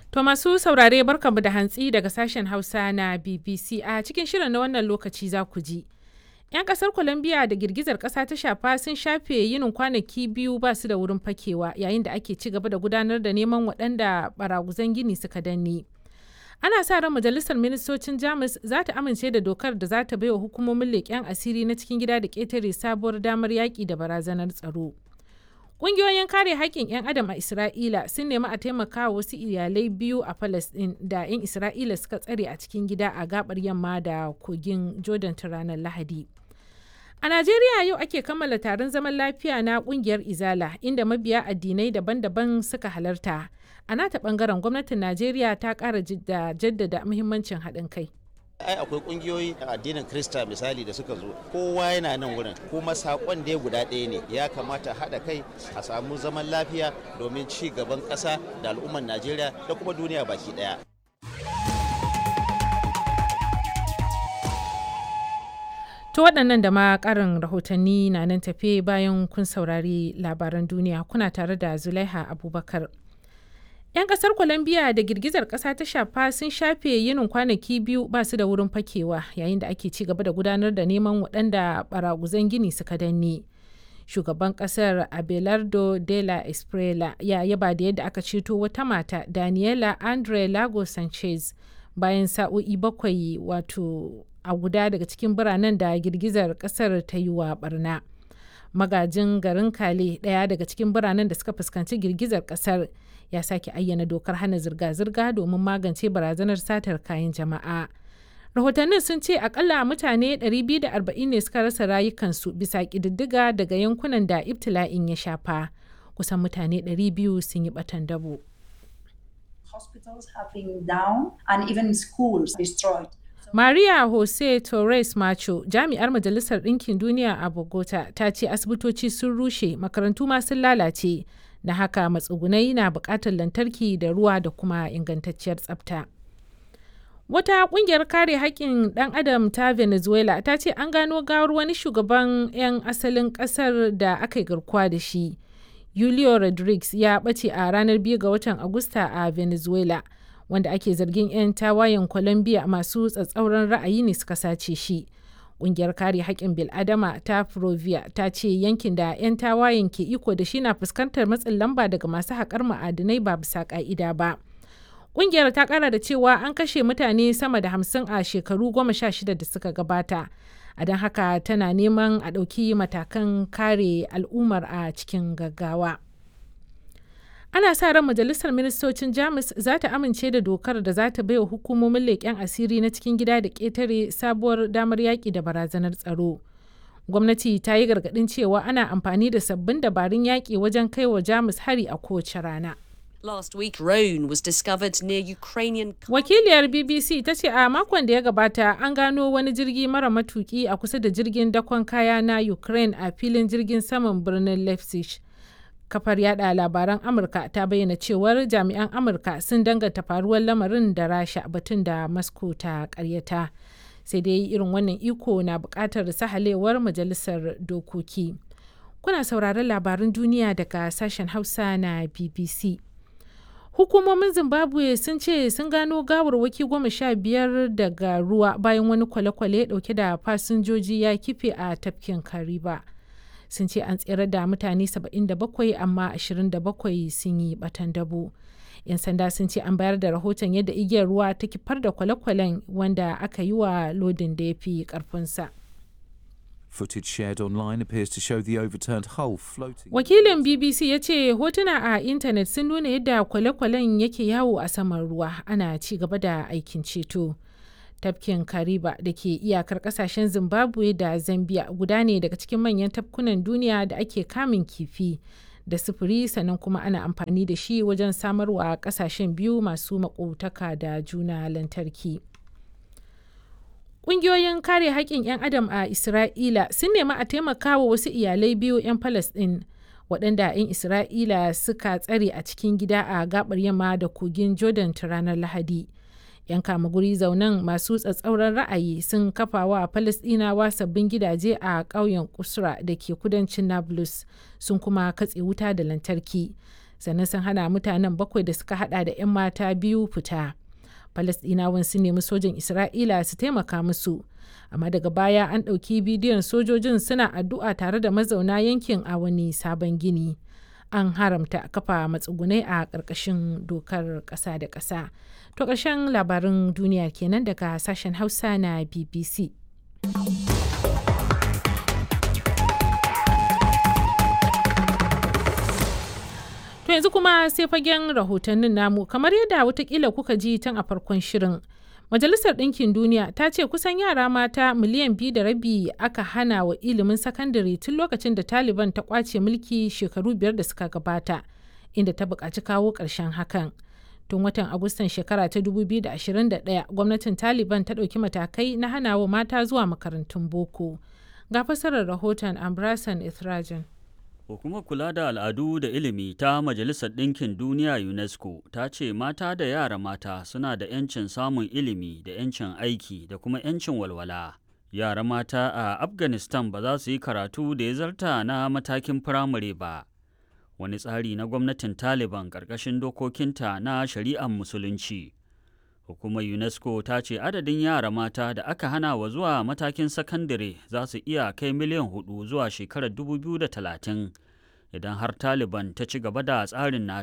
To masu saurare barkanmu da hantsi daga sashen Hausa na BBC a cikin shirin na wannan lokaci za ku ji. 'Yan kasar Colombia da girgizar kasa ta shafa sun shafe yinin kwanaki biyu ba su da wurin fakewa yayin da ake ci gaba da gudanar da neman waɗanda baraguzan gini suka danne. Ana sa ran majalisar ministocin Jamus za ta amince da dokar da za ta baiwa hukumomin leƙen asiri na cikin gida da ƙetare sabuwar damar yaƙi da barazanar tsaro. Ƙungiyoyin kare haƙƙin 'yan adam a Isra'ila sun nemi a taimaka wa wasu iyalai biyu a Falasɗin da 'yan Isra'ila suka tsare a cikin gida a gabar yamma da kogin Jordan ta ranar Lahadi. A Najeriya yau ake kammala taron zaman lafiya na ƙungiyar Izala inda mabiya addinai daban-daban suka halarta. A nata ɓangaren gwamnatin Najeriya ta ƙara jaddada muhimmancin haɗin kai. ai akwai kungiyoyi addinin krista misali da suka zo kowa yana nan wurin kuma sakon dai guda ɗaya ne ya kamata haɗa kai a samu zaman lafiya domin ci gaban ƙasa da al'ummar najeriya da kuma duniya baki ɗaya To waɗannan da ma ƙarin rahotanni na nan tafe bayan kun saurari labaran duniya kuna tare da Zulaiha Abubakar. 'Yan kasar Colombia da girgizar kasa ta shafa sun shafe yinin kwanaki biyu ba su da wurin fakewa yayin da ake ci gaba da gudanar da neman waɗanda baraguzan gini suka danne. Shugaban kasar Abelardo de la Esprela ya yaba da yadda aka ceto wata mata Daniela Andre Lago Sanchez bayan sa'o'i bakwai wato a guda daga cikin biranen da girgizar kasar ta yi wa barna. Magajin garin Kale ɗaya daga cikin biranen da suka fuskanci girgizar kasar ya sake ayyana dokar hana zirga-zirga domin magance barazanar satar kayan jama'a. Rahotannin sun ce akalla mutane 240 ne suka rasa rayukansu bisa ƙididdiga daga yankunan da ibtila'in ya shafa. Kusan mutane 200 sun yi batan dabo. Hospitals have been down and even schools destroyed. Maria Jose Torres Macho, jami'ar Majalisar Ɗinkin Duniya a Bogota, ta ce asibitoci sun rushe, makarantu ma sun lalace, da haka matsugunai na buƙatar lantarki da ruwa da kuma ingantacciyar tsafta. Wata ƙungiyar kare haƙƙin ɗan adam ta Venezuela ta ce an gano gawar wani shugaban 'yan asalin ƙasar da aka yi garkuwa da shi. Julio Rodriguez ya ɓace a ranar 2 ga watan Agusta a Venezuela. wanda ake zargin 'yan tawayen Colombia masu tsatsauran ra'ayi ne suka sace shi. Ƙungiyar kare haƙƙin bil'adama ta Provia ta ce yankin da 'yan tawayen ke iko da shi na fuskantar matsin lamba daga masu haƙar ma'adinai ba bisa ƙa'ida ba. Ƙungiyar ta ƙara da cewa an kashe mutane sama da hamsin a shekaru goma sha shida da suka gabata. A don haka tana neman a ɗauki matakan kare al'ummar a cikin gaggawa. ana sa ran majalisar ministocin jamus za ta amince da dokar da za ta baiwa hukumomin leƙen asiri na cikin gida da ƙetare sabuwar damar yaƙi da barazanar tsaro gwamnati ta yi gargaɗin cewa ana amfani da sabbin dabarun yaƙi wajen kai wa jamus hari a kowace rana Last week, drone was discovered near Ukrainian. Wakiliyar BBC ta ce a makon da ya gabata an gano wani jirgi mara matuki a kusa da jirgin dakon kaya na Ukraine a filin jirgin saman birnin Leipzig. kafar yada labaran amurka ta bayyana cewar jami'an amurka sun danganta faruwar lamarin da rasha batun da moscow ta karyata sai dai irin wannan iko na bukatar sahalewar majalisar dokoki kuna sauraron labaran duniya daga sashen hausa na bbc hukumomin zimbabwe sun ce sun gano gawarwaki goma sha biyar daga ruwa bayan wani kwale-kwale dauke da fasinjoji ya kife a tafkin kariba. sun ce an tsere da mutane 77 amma 27 sun yi batan dabo. 'yan sanda sun ce an bayar da rahoton yadda igiyar ruwa ta kifar da kwale-kwalen wanda aka yi wa lodin da ya fi karfinsa. Footage shared online appears to show the overturned hull floating. Wakilin BBC ya ce hotuna a intanet sun nuna yadda kwale-kwalen yake yawo a saman ruwa ana ci gaba da aikin ceto. tafkin kariba da ke iyakar kasashen zimbabwe da zambia guda ne daga cikin manyan tafkunan duniya da ake kamun kifi da sufuri sannan kuma ana amfani da shi wajen samarwa kasashen biyu masu makotaka da juna lantarki ƙungiyoyin kare haƙƙin 'yan adam a isra'ila sun nemi a taimaka wa wasu iyalai biyu 'yan palestine waɗanda 'yan isra'ila suka tsare a cikin gida a gabar yamma da kogin jordan ta ranar lahadi 'yan kama guri zaunan masu tsatsauran ra'ayi sun kafa wa falasɗinawa sabbin gidaje a ƙauyen kusra da ke kudancin nablus sun kuma katse wuta da lantarki sannan sun hana mutanen bakwai da suka hada da 'yan mata biyu fita falasɗinawan sun nemi sojin isra'ila su taimaka musu amma daga baya an ɗauki bidiyon sojojin suna addu'a tare da mazauna yankin a wani sabon gini an haramta kafa matsugunai a ƙarƙashin dokar ƙasa da ƙasa to ƙarshen labarin duniya kenan daga sashen hausa na bbc To yanzu kuma sai fagen rahotannin namu kamar yadda watakila kuka ji tun a farkon shirin. Majalisar Ɗinkin Duniya ta ce kusan yara mata miliyan biyu da rabi aka hana wa ilimin sakandare tun lokacin da Taliban ta kwace mulki shekaru biyar da suka gabata, inda ta buƙaci kawo ƙarshen hakan. Tun watan Agustan shekara ta 2021 gwamnatin Taliban ta ɗauki matakai na hana wa mata zuwa makarantun boko. Ga fasarar rahoton Ambrasan Ithrajan. Hukumar kula da al'adu da ilimi ta Majalisar Ɗinkin Duniya UNESCO ta ce mata da yara mata suna da 'yancin samun ilimi da 'yancin aiki da kuma 'yancin walwala. Yara mata a Afghanistan ba za su yi karatu da ya zarta na matakin firamare ba. Wani tsari na gwamnatin Taliban ƙarƙashin dokokinta na shari'ar Musulunci. Hukumar UNESCO ta ce adadin yara mata da aka hana wa zuwa matakin sakandare za su iya kai miliyan hudu zuwa shekarar 2030 idan har Taliban ta ci gaba da tsarin nata.